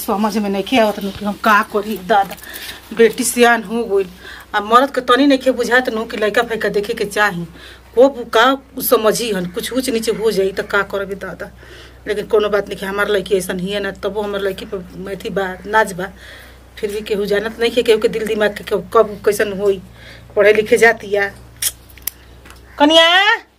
समझ में नहीं आवत नु कि हम का करी दादा बेटी सियान हो गइल आ मर्द के तनी नहीं बुझात नु कि लड़का फैका देखे के चाही हो का उ समझी हन कुछ ऊंच नीचे हो जाई त का करबे दादा लेकिन कोनो बात नहीं हमार लड़की ऐसा ही है ना तबो हमार लड़की पर अथी बा नाच बा फिर भी केहू जानत नहीं है केहू के दिल दिमाग के केहू कब कैसन होई पढ़े लिखे जाती या कनिया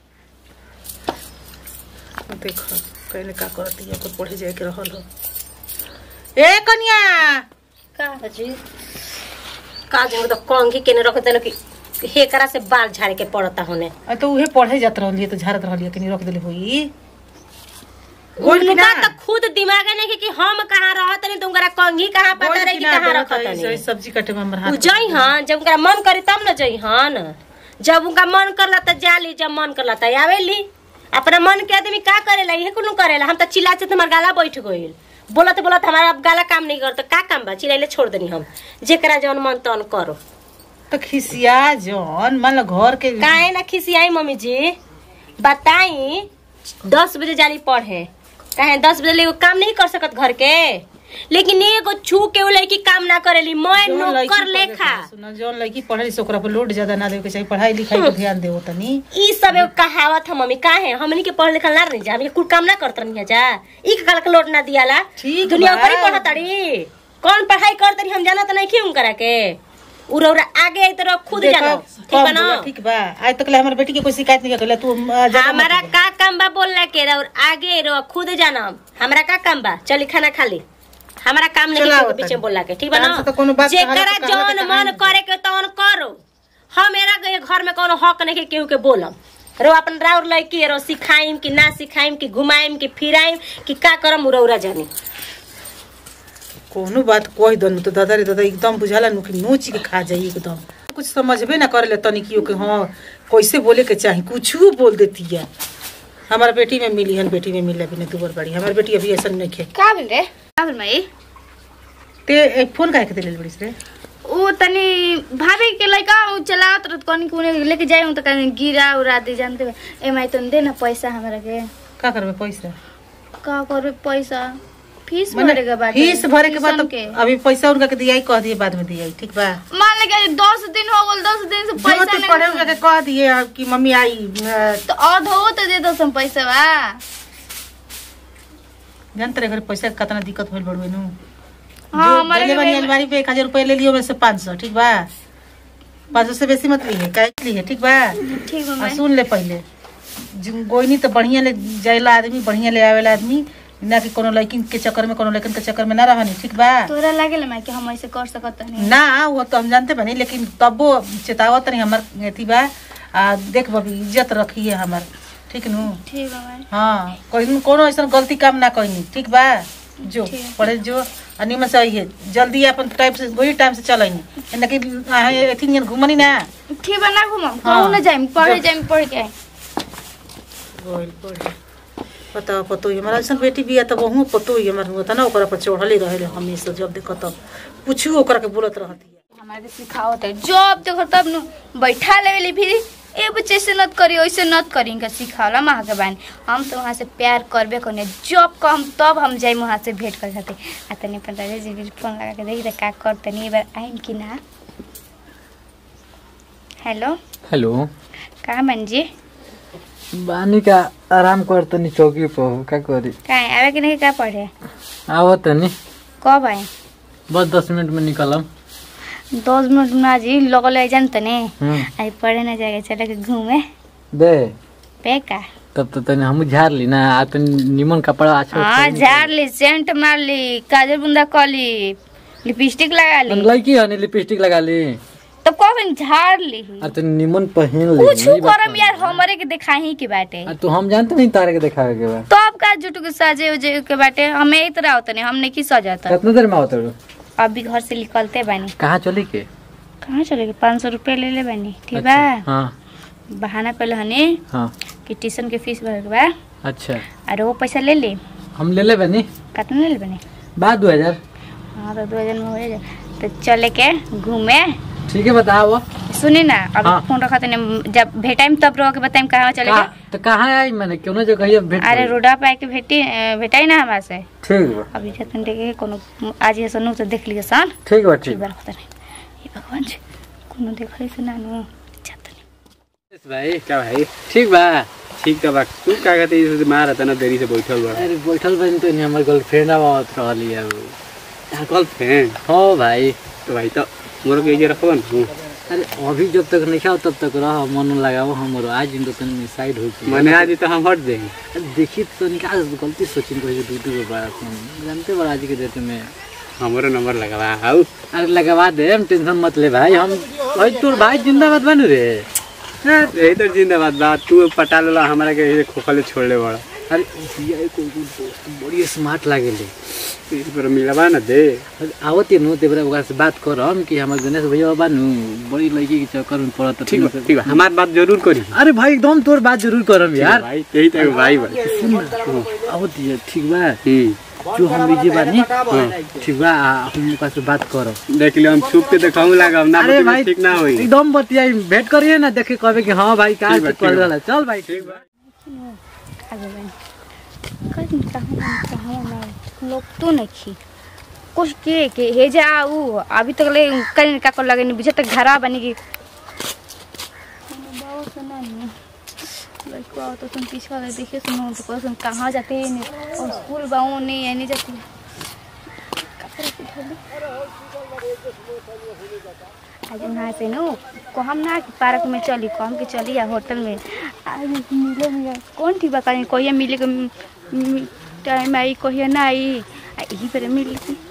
देख कहने का करती है तो पढ़े जाए के रहल हो ए कनिया का जी का जो तो कंघी केने रख देलो कि हेकरा से बाल झाड़े के पड़ता होने आ तो उहे पढ़े जात रहली तो झाड़त रहली कि नहीं रख देले होई बोल की उनका ना तो खुद दिमाग नहीं कि हम कहाँ रहत नहीं तुमकरा कंघी कहाँ पता बोल रहे की कि ना कहाँ देवत रखत है, नहीं ऐसे सब्जी कटे में हमर उ हाथ जई हन जब उनका मन करे तब न जई हन जब उनका मन करला त जाली जब मन करला त आवेली अपना मन के आदमी का करेला इहे कुनु करेला हम त चिल्ला से हमार गाला बैठ गइल बोलत बोलत हमारा अब गाला काम नहीं करत का काम बा चिल्लाइले छोड़ देनी हम जेकरा जौन मन तन करो तो खिसिया जौन मान लो घर के काहे ना खिसियाई मम्मी जी बताई दस बजे जाली पढ़े काहे दस बजे ले एगो काम नहीं कर सकत घर के लेकिन एगो छू के उ लड़की काम ना करेली मैं जौन लड़की नौकर पढ़े लेखा के- सुनो जौन लड़की पढ़े से ओकरा पर लोड ज्यादा ना देवे के चाहिए पढ़ाई लिखाई पे ध्यान देवो तनी ई सब एगो कहावत है मम्मी काहे हमनी के पढ़ लिखल ना रही जा हमनी के कुल काम ना करत रही जा ई के काल के लोट ना दियाला ठीक दुनिया बा। ऊपर ही पढ़त रही कौन पढ़ाई करत रही हम जानत नहीं क्यों करा के उरा उरा आगे आई तरह खुद देखो, जानो ठीक कम बा ना बोला, ठीक बा आज तक ले हमारे बेटी के कोई शिकायत नहीं कर तू आ, ज्यादा मत हमारा बोल। का काम बा बोलला के और आगे रो खुद जानम हमरा का काम बा चली खाना खा ली हमारा काम नहीं चलाओ है बीच तनी। में बोलला के ठीक बा काम ना से तो कोनो बात जेकरा कहाला तो कहाला जौन के मन कहानी। करे के तौन करो हम मेरा गए घर में कोनो हक नहीं के केहू के बोलम रो अपन राउर लड़की रो सिखाइम कि ना सिखाइम कि घुमाइम कि फिराइम कि का करम उरा उरा जानी कोनो बात कह दनु तो दादा रे दादा एकदम बुझाला नु कि नोच के खा जाई एकदम कुछ समझबे ना करे ले तनी कियो के हाँ कैसे बोले के चाही कुछ बोल देती है हमारा बेटी में मिली हन बेटी में मिला भी नहीं दुबर बड़ी हमारी बेटी अभी ऐसा नहीं खे का भेल रे का भेल माई ते एक फोन काहे के दिले बड़ी रे उ तनी भाभी के लइका उ चलावत रहत कनी कुने लेके जाई त कनी गिरा उरा दे जानते बा। ए माई तन दे ना पैसा हमरा के का करबे पैसा का करबे पैसा फीस माने भरे के बाद फीस भरे के बाद ट्यूशन तो अभी पैसा उनका के दियाई कह दिए बाद में दियाई ठीक बा मान ले के दस दिन हो गल दस दिन से जो पैसा तू नहीं पढ़े उनका के कह दिए अब कि मम्मी आई अ, तो आधो तो दे दो सम पैसा बा जानते रहे घर पैसा के कितना दिक्कत होल बड़वे नु हाँ, जो हमारे देले के वाली भी- अलमारी पे एक हजार रुपया ले लियो में से पाँच सौ ठीक बा पाँच सौ से बेसी मत लीजिए काहे के लिए ठीक बा ठीक बा आ माई सुन ले पहले जिन गोइनी तो बढ़िया ले जाएला आदमी बढ़िया ले आवेला आदमी ना कि कोनो लड़की के चक्कर में कोनो लड़कन के चक्कर में ना रहनी ठीक बा तोरा लागेला माई कि हम ऐसे कर सकत नहीं ना वो तो हम जानते बनी लेकिन तबो चेतावत नहीं हमार अथी बा आ देख बबी इज्जत रखिए हमार ठीक नु ठीक बा माई हाँ कोई कोनो ऐसा गलती काम ना कहीं ठीक बा जो ठीक है। पढ़े जो आ निमन से आइए जल्दी अपन टाइम से वही टाइम से चल आई ना कि अहाँ अथी नियन घुमनी ना ठीक बा ना घुमम हाँ। कहूं ना जाइम पढ़े जो। जाइम पढ़ के आई। गोइल पढ़े पता पतो ही हमारा ऐसा बेटी भी है तब वहू पतो ही हमार होता ना ओकरा पर चढ़ले रहे हमेशा जब देखो तब पूछू ओकरा के बोलत रहती है हमारे सिखावत है जब देखो तब नु बैठा लेवेली फिर ए बच्चे ऐसे नत करी वैसे नत करी इनका सिखावला वहाँ के बानी हम तो वहाँ से प्यार करबे करने जब कम तब हम जाई वहाँ से भेंट कर सकते आ तनी अपन राजा जी भी फोन लगा के देखी का कर तनी एक बार आइन कि ना हेलो हेलो का मन जी बानी का आराम कर तनी चौकी पर हो का करी का आवे कि नहीं का पढ़े आव तनी कब आए बस दस मिनट में निकलम दस मिनट ना जी लगल है जान तने हम्म, आई पढ़े ना जाके चले के घूमे दे पे का तब तो तनी हम झाड़ ली ना आ तनी निमन कपड़ा अच्छा हाँ झाड़ ली सेंट मार ली काजल बुंदा कर ली लिपस्टिक लगा ली लड़की है लिपस्टिक लगा ली तो कब झाड़ ली आ तनी निमन पहन ली कुछ यही बात करम बा। यार हमरे के दिखाही के बाटे आ तू हम जानते नहीं तारे के दिखावे के बा तो अब का जुटू के सजे उजे के बाटे हमें एक तरह होता नहीं हमने की सजाता कितना देर में आवत रू अभी घर से निकलते बानी कहाँ चली के कहाँ चले पाँच सौ रुपया ले ले बानी ठीक अच्छा, बा हाँ बहाना कर हने हाँ कि ट्यूशन के फीस भर के बा अच्छा और वो पैसा ले ली हम ले ले बनी कितना ले ले बानी बाद दो हजार हाँ तो दो हजार में हो जाए तो चले के घूमे ठीक है बताओ सुनी ना अब हाँ। फोन रखा तने जब भेटाइम तब रहो के बताइम कहाँ चले का- तो कहाँ आई मैंने क्यों जगह ये भेट अरे गई? रोडा पे आके भेटी अ, भेटाई ना हमरा से ठीक बा अभी जतन देखे कोनो आज ये सनु तो देख लिया सन ठीक बा ठीक ठीक बार पता नहीं ये भगवान जी कोनो देखले से ना नु जतन भाई क्या भाई ठीक बा ठीक त बा तू का कहते इसे मार था ना देरी से बैठल बा अरे बैठल बनी तो नहीं हमारे गर्लफ्रेंड आवत रहली है वो कल फैन हो भाई तो भाई तो मोर के ये रखबन हूं अरे अभी जब तक नहीं खाओ तब तक रह मन लगाओ हमारो आज इन तो तन साइड हो के मने आज तो हम हट देंगे अरे देखी तो निकाल गलती सोचिन को दू दू बड़ा जानते बड़ा आज के डेट में हमरो नंबर लगावा आउ अरे लगवा दे हम टेंशन मत ले भाई हम भाई तोर भाई जिंदाबाद बनू रे यही तो जिंदाबाद बा तू पटा लेला हमरा के ये खोखले छोड़ले बड़ा अरे ये कोई कोई दोस्त बड़ी स्मार्ट लागेले इस पर मिलवा ना दे अरे आवत नु तेबरा ओकरा से बात करम कि हमर गणेश भैया बानू बड़ी लड़की के चक्कर में पड़त ठीक बा ठीक बा हमार बात जरूर करी अरे भाई एकदम तोर बात जरूर करम यार भाई यही तो एगो भाई बा आवत ये ठीक बा हम्म जो हम बीजे बानी ठीक बा आ, हम ओकरा से बात करब देख लियो हम छुप के देखाऊं लागब ना अरे बतिया भाई ठीक ना होई एकदम बतियाई भेंट करिए ना देखे कहबे कि हाँ भाई का ठीक बा, से कर ठीक बा। रहला चल भाई ठीक बा आगे बन कहीं कहाँ कहाँ ना लोग तो नहीं खी कुछ के के हे जा ऊ अभी तक ले कहीं का कर लगे नहीं बुझे तक घरा बनी की बहुत सुना नहीं लड़का आओ तो तुम पीछे वाले देखे सुनो तो कहो तुम कहाँ जाते हैं नहीं और स्कूल बाऊ नहीं है नहीं जाती कपड़े की ढोली आज वहाँ से नो को हम ना कि पार्क में चली को हम के चली या होटल में आज मिले में कौन थी बका कोई मिले के टाइम आई कोई ना आई आ यही पर मिल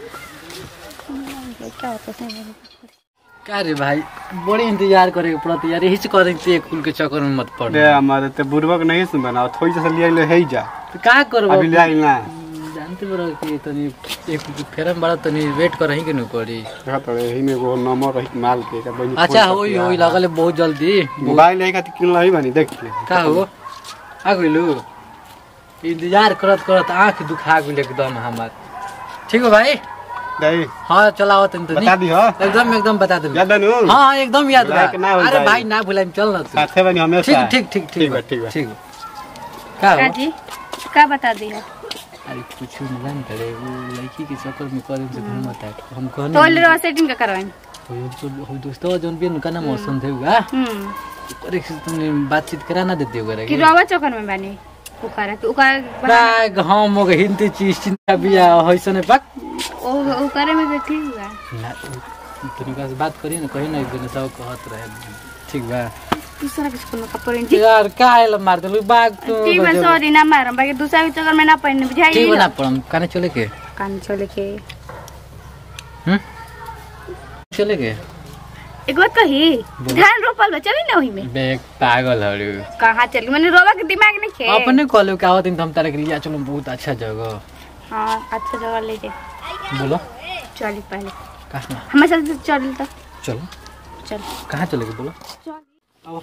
क्या होता है का रे भाई बड़ी इंतजार करे के पड़त यार यही से करे कि कुल के चक्कर में मत पड़ दे हमारे ते बुरबक नहीं सुन बनाओ थोड़ी से लिया ले है जा तो का करबो अभी ले आई ना जानते बरो कि तनी एक फेरम बड़ा तनी वेट करही के न पड़ी देखा तो यही में वो नंबर रही माल के का बनी अच्छा होई होई लागल है बहुत जल्दी मोबाइल लेके खातिर किन लही बनी देख ले का हो आ गइलू इंतजार करत करत आंख दुखा गेल एकदम हमार ठीक हो भाई दही हाँ चलाओ तनी तनी बता दी हो एकदम एकदम बता दे याद नु हाँ हाँ एकदम याद बा भुलाए के ना हो अरे जाए। भाई ना भुलाइम चल ना तू साथे बनी हमेशा ठीक ठीक ठीक ठीक बा, ठीक ठीक बा। ठीक बा। का हो जी का बता दी है अरे कुछ नहीं जान करे वो लड़की के चक्कर में करे से हम मत हम कहने तो ले रहा सेटिंग का करवाएं हो जो हो दोस्तों जोन भी उनका नाम मौसम थे हुआ हम्म अरे तुमने बातचीत करा ना देते हो कि रवा चौकन में बानी उकारा कि उकारा बाग हम मोग हिंदी चीज चिंता बिया होइसने पक ओ उकारे में बैठी हुआ ना तनिका से बात करी ना कहीं ना एक दिन सब कहत रहे ठीक बा दूसरा किसी को मेकअप करें जी यार काहे मार देलु बाग तो ठीक है सॉरी ना मारम बाकी दूसरा के चक्कर में ना पहनने बुझाई ठीक बना पड़म काने चले के कान चले के हम चले के एक बात कही धान रोपल बा चली ना वही में बेग पागल हरु कहाँ चली मैंने रोवा के दिमाग नहीं खे अपने कहलो का आवत हम तारे के लिए चलो बहुत अच्छा जगह हाँ अच्छा जगह ले जाए बोलो चली पहले कहाँ हमारे साथ चल तो चलो चल कहाँ चले के बोलो चल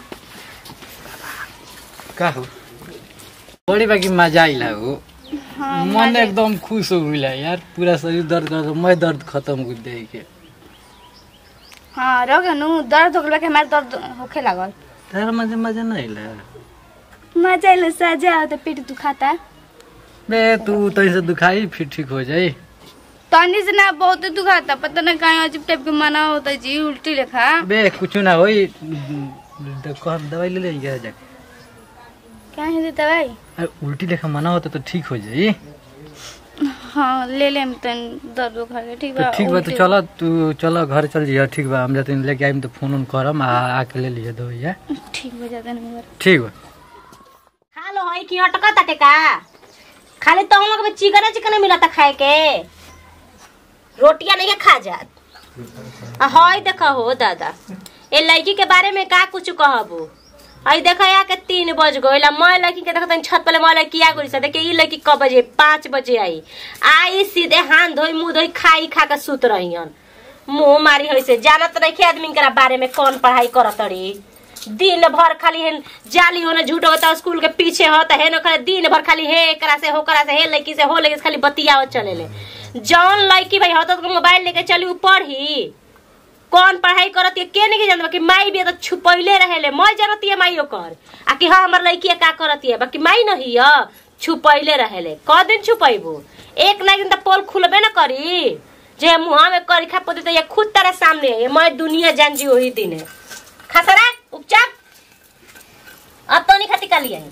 का हो बड़ी बाकी मजा आइला हो हाँ, मन एकदम खुश हो गइला यार पूरा शरीर दर्द कर मैं दर्द खत्म कर दे के हाँ रह गया नु दर्द हो गया कि हमारे दर्द होखे लागल तारा मजा मजा नहीं आइला मजा आइल सजा हो तो पेट दुखाता बे तू तहीं से दुखाई फिर ठीक हो जाई तनी से ना बहुत दुखाता पता ना कहीं अजीब टाइप के मना होता जी उल्टी लेखा बे कुछ ना होई देखो हम दवाई ले लेंगे जाके क्या है देता भाई अरे उल्टी लेखा मना होता तो ठीक हो जाई हाँ ले ले तन दर्द उखा के ठीक तो बा ठीक बा तो उल्टी- चलो तू चलो घर चल जिया ठीक बा हम जाते लेके आइम तो फोन उन करम आ आके ले लिया दवाई ठीक बा जाता नहीं ठीक बा खालो है कि अटका ताटे का खाली तो हम लोग में चिकन चिकन मिलता खाए के रोटियां नहीं खा जात आ हई देखा हो दादा ए लड़की के बारे में का कुछ कहबो आई देखा या के तीन बज गइल आ मैं लड़की के देखत छत पे मैं लड़की आ गइल देखे ई लड़की कब बजे पाँच बजे आई आई सीधे हाथ धोई मुंह धोई खाई खा के सुत रहियन मुंह मारी होई से जानत नहीं आदमी के बारे में कौन पढ़ाई करत रही दिन भर खाली हेन जाली होने झूठ होता स्कूल के पीछे होता है न खाली दिन भर खाली हे एकरा से हो करा से हे लड़की से हो लड़की से खाली बतियावत चले ले जौन लड़की भाई होता तो मोबाइल लेके चली ऊ पढ़ी कौन पढ़ाई करत है के नहीं जानत कि माई भी तो छुपैले रहेले मैं जानत है माई ओकर आ कि हाँ हमर लड़की का करत है बाकी माई नहीं है छुपैले रहेले क दिन छुपैबू एक ना एक दिन तो पोल खुलबे ना करी जे मुहा में करी खा पोती तो ये खुद तेरे सामने है मैं दुनिया जान जी वही दिन है खसरा उपचाप अब तो नहीं खाती काली आई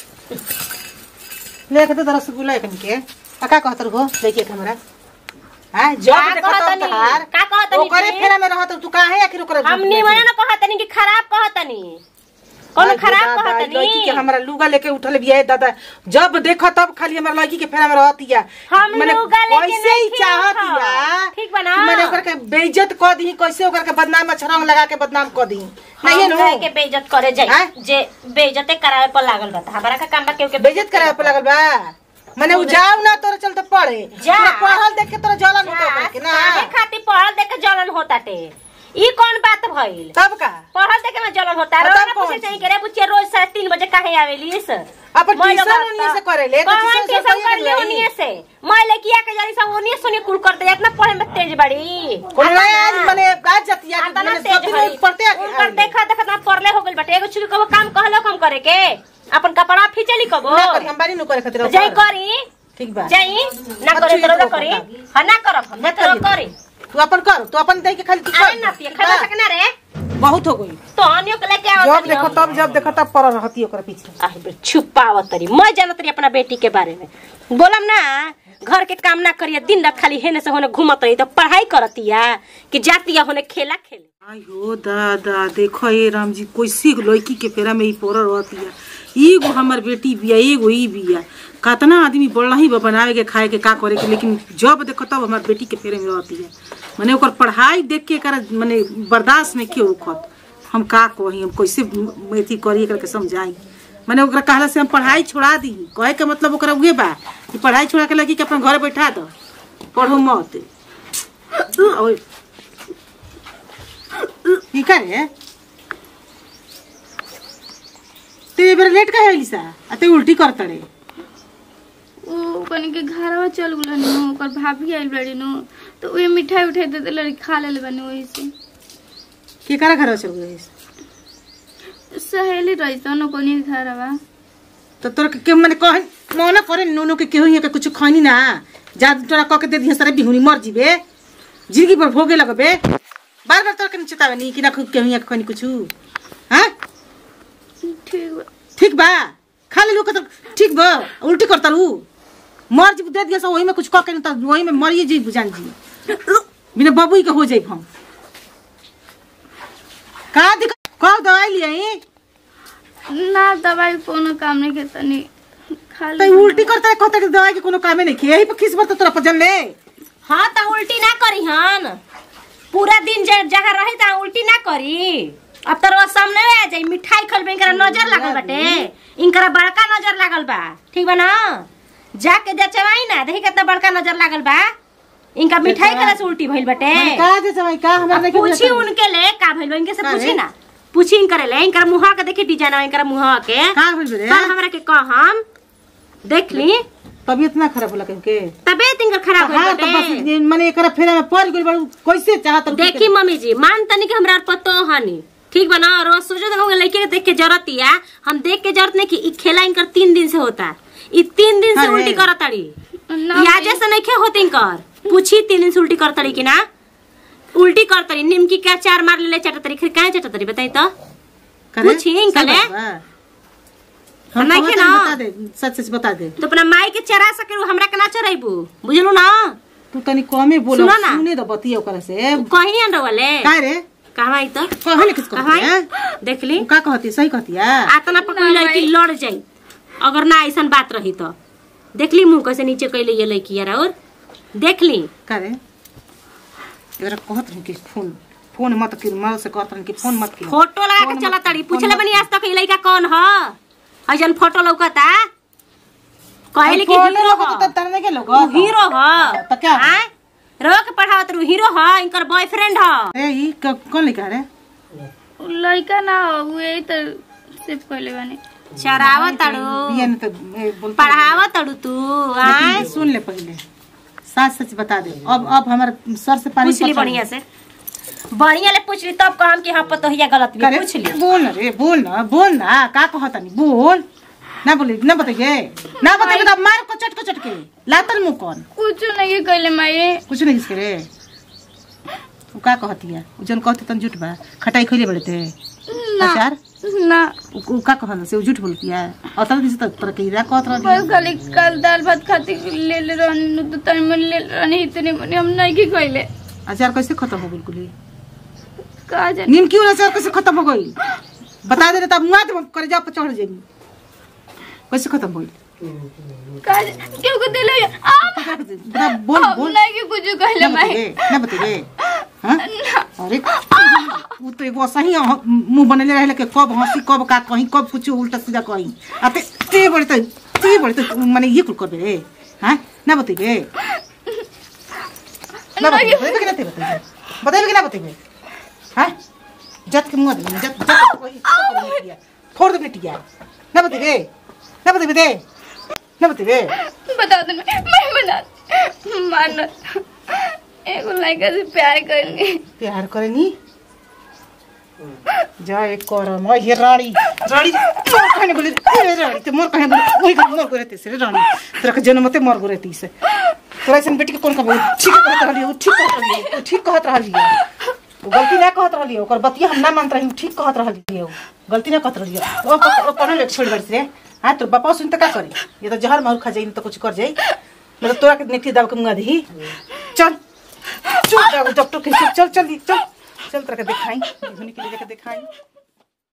लेके तो रसगुल्ला एक के आ का कहत हो लेके के हमरा हां जब का देखत कहतनी? तहार का कहतनी ओकरे जी? फेरा में रहत तू काहे आखिर ओकरे हम निमन न कहतनी कि खराब कहतनी कौन खराब लड़की के कहतनी हमरा लुगा लेके उठल बिया दादा जब देखो तब खाली हमरा लड़की के फेरा में रहतिया हम मने लुगा लेके कैसे ही नहीं चाहतिया खेलत। ठीक बा ना? कि मैंने ओकर के बेइज्जत क दी कैसे ओकर के बदनाम छरंग लगा के बदनाम क दी नहीं हम नो कहे के बेइज्जत करे जाई हैं? जे बेइज्जते करावे पर लागल बा त हमरा का काम बा केहू के बेइज्जत करावे पे लगल बा मने उ जाओ ना तोरे चलते पढ़े जा। तोरा पढ़ल देख के तोरा जलन होता ओकरे के ना काहे खातिर पढ़ल देख के जलन होता टे ई कौन बात भइल तब का पढ़ल देख के में जलन होता अब रोज तब ना कौन पूछे चीज? चाहिए कि रे बुच्चे रोज साढ़े तीन बजे काहे आवेली इस अपन मैं ट्यूशन लोग उन्हीं आता- से करेले, तो कौन ट्यूशन से ट्यूशन कहिए कर ले के उन्हीं से मैं लड़किया के जरी सब उन्हीं सुनी कुल करते इतना पढ़े में तेज बड़ी कोन आता आज ना। मने आज जतिया आता ना मने तेज सब दिन भई। पढ़ते उनकर देखा देखा ना पढ़ले हो गइल बाटे एगो छुरी कबो काम कहलो कम करे के अपन कपड़ा फिचली कबो ना करी हम बारी नु करे खातिर जाई करी ठीक बा जाई ना अब करे छुरी तो तो करी करता। हां ना करब हम ना ना करी। करी तू अपन कर तू अपन दे के खाली तू अरे कर ना पिए खा सकना रे बहुत हो गई तो अन्यों के लेके आओ जब देखो तब जब देखो तब पर रहती ओकर पीछे आही बे छुपावत तरी मैं जानत रही अपना बेटी के बारे में बोलम ना घर के काम ना करिए दिन रात खाली हेने से होने घूमत रही तो पढ़ाई करतिया कि जातिया होने खेला खेले आयो दादा देखो ये राम जी कैसी लड़की के फेरा में ही पोर रहती है एगो हमर बेटी बिया एगो ई बिया कतना आदमी बोल ही बा बनावे के खाए के का करे के लेकिन जब देखो तब हमर बेटी के फेरे में रहती है माने ओकर पढ़ाई देख के कर माने बर्दाश्त नहीं के ओखत हम का कही हम कैसे अथी करी एकरा के समझाई माने ओकरा कहला से हम पढ़ाई छोड़ा दी कहे के मतलब ओकरा उहे बा कि पढ़ाई छोड़ा के लगी कि अपन घर बैठा दो पढ़ो मत ओए की करे ते बेर लेट का है सा आ ते उल्टी कर तड़े ओ कनी के घरवा चल गेलन नु ओकर भाभी आइल बड़ी नु तो उहे मिठाई उठाई दे देले खा लेले बनी वही से के करा घर चल गए सहेली रही तो नु कोनी के घरवा तो तोर के माने कह मना करे नोनो के केहू यहाँ के कुछ खैनी ना जा तोरा कह के दे दिए सारे बिहुनी मर जीबे जिंदगी भर भोगे लगबे बार बार तोर के चेतावे नहीं कि ना केहू यहाँ के खैनी कुछ हाँ ठीक बा ठीक बा खा ले लोग ठीक बा उल्टी करता रू मर जी दे दिया सब वही में कुछ कह के नहीं तो वही में मरिए जी बुझान जी बिना बाबू के हो जाए हम का दिक्कत कब दवाई लिए ना दवाई कोनो काम नहीं के तनी खा तो ले उल्टी करता है कहता है कि दवाई के कोनो कामे नहीं किए यही पर खिस बरता तोरा पर जन ले हाँ तो उल्टी ना करी हन पूरा दिन ज- जहाँ रही ता उल्टी ना करी अब तो रोज सामने आ जाई मिठाई खलबे इनकरा नजर लागल बाटे इनकरा बड़का नजर लागल बा ठीक बा ना जाके जचवाई ना देखी कितना बड़का नजर लागल बा इनका मिठाई करे से उल्टी भइल बाटे मैंने कहा जैसे भाई का हमारे अब नहीं पूछी उनके ले का भइल बा इनके से का पूछी रे? ना पूछी इनकरे ले इनकरा मुहा के देखी डिजाइन इनकरा मुहा के का बोल रे कल हमरा के कहम देख ली तबीयत ना खराब होला के तबियत इनकर खराब हाँ होइल तो बाटे बस माने एकरा फेरा में पड़ गेल बाड़ू कैसे चाहत रहू देखी मम्मी जी मान तनी के हमरा और पतो हनी ठीक बना रोज सोचो तो लड़के के देख के जरूरत या हम देख के जरूरत नहीं कि ई खेला इनकर तीन दिन से होता ई तीन दिन से अरे। उल्टी करत ताड़ी ना याजे से नहीं खे होती इनकर पूछी तीन दिन से उल्टी करत ताड़ी कि ना उल्टी करत ताड़ी निमकी के अचार मार ले चटत ताड़ी फिर काहे चटत ताड़ी बताई तो करे? पूछी इनका सब ले। बा। हम नहीं कहत के हन, ना। बता दे सच सच बता दे तो अपना माई के चरा सके हमरा के ना चराइबू बुझलू ना तू तनी कमे बोल सुनो ना। सुने दो बतिया ओकरा से कहीं अन वाले का रे कहवा ई तो कहले किस कहती कहवा है देख ली का कहती सही कहती है आतना पकड़ लड़की लड़ जाई अगर ना ऐसा बात रही तो देख ली मुंह कैसे नीचे कैले ये लड़की यार और देख ली का रे एकरा कहत रही कि फोन फोन मत कर माँ से कहत रही कि फोन मत कर फोटो लगा के फोन चला मत- ताड़ी फोन पूछले मत- बनी आज तक ये लड़का कौन ह अजन फोटो लौकता कहले कि फोटो हीरो लगत ह तो तरने के लोग उ हीरो ह तो क्या? आय? रो के पढ़ावत रू हीरो ह इनकर बॉयफ्रेंड ह ए ई क- कौन लिखा रे उ लड़का ना हो उहे तो सिर्फ कहले बानी चरावत ताड़ू बिया ने तो ए, बोलता पढ़ावत ताड़ू तू आय लेकिन सुन ले पहले सच सच बता दे अब अब हमारे सर से पानी पूछ ली पसर- बढ़िया से बढ़िया ले पूछ ली तब कहम कि हाँ पतोहिया गलत भी करे पूछ ली बोल ना रे बोल ना बोल ना का कहतानी बोल ना बोली ना बताइए ना बताइए तो मार को चट को चट के लातन मुंह कौन कुछ नहीं कहले माई कुछ नहीं किसके रे उ का कहती है उ जन कहते तन झूठ बा खटाई खइले बड़े थे ना अचार ना उ उ का कहल से उ झूठ बोलती है और तब किसी तरह की रा कहत बस रही खाली कल दाल भात खाती ले ले रहनी नु तो तनी मन ले रहनी इतने मने हम नहीं की कहले अचार कैसे खत्म हो बिल्कुल ही का जाने नीम क्यों अचार कैसे खत्म हो गई बता दे तब मुआ दे करे जा पर चढ़ जाएगी कैसे खत्म हो गई का जाने क्यों को दिले आ बता बोल हम बोल नहीं की कुछ कहले ना माई बताइए ना बताइए हाँ अरे वो तो एगो सही ह- मुंह बनले रहे कि कब हंसी कब का कहीं कब कुछ उल्टा सीधा कहीं आ ते ते बड़े तो ते बड़े तो माने ये कुल करबे रे हाँ ना बताइए ना बताइए बताइए कि ना ते बताइए बताइए कि ना बताइए हाँ जत के मुंह दे जत जत वही फोड़ दे बेटिया ना बताइए ना बताइए दे ना बताइए बता दे मैं मैं बता मान एगो लड़का से प्यार करनी प्यार करेनी जय करम हे रानी रानी मोर कहने बोले ए रानी ते मोर कहने बोले ओही घर मोर करे से रे रानी तेरा के जन्मते मर गो रहती से तोरा ऐसन बेटी के कोन कहबो ठीक कहत रहली ओ ठीक कहत रहली ओ ठीक कहत रहली ओ गलती ना कहत रहली ओकर बतिया हम ना मानत रही ठीक कहत रहली ओ गलती ना कहत रहली ओ ओ पढ़े लेके छोड़ बरस रे हां तो बापा सुन त का करे ये तो जहर मार खा जाई तो कुछ कर जाई मतलब तोरा के नेटी दाल के मुंगा दही चल चल डॉक्टर के चल चल चल चल तेरे के दिखाई के लिए जाके दिखाई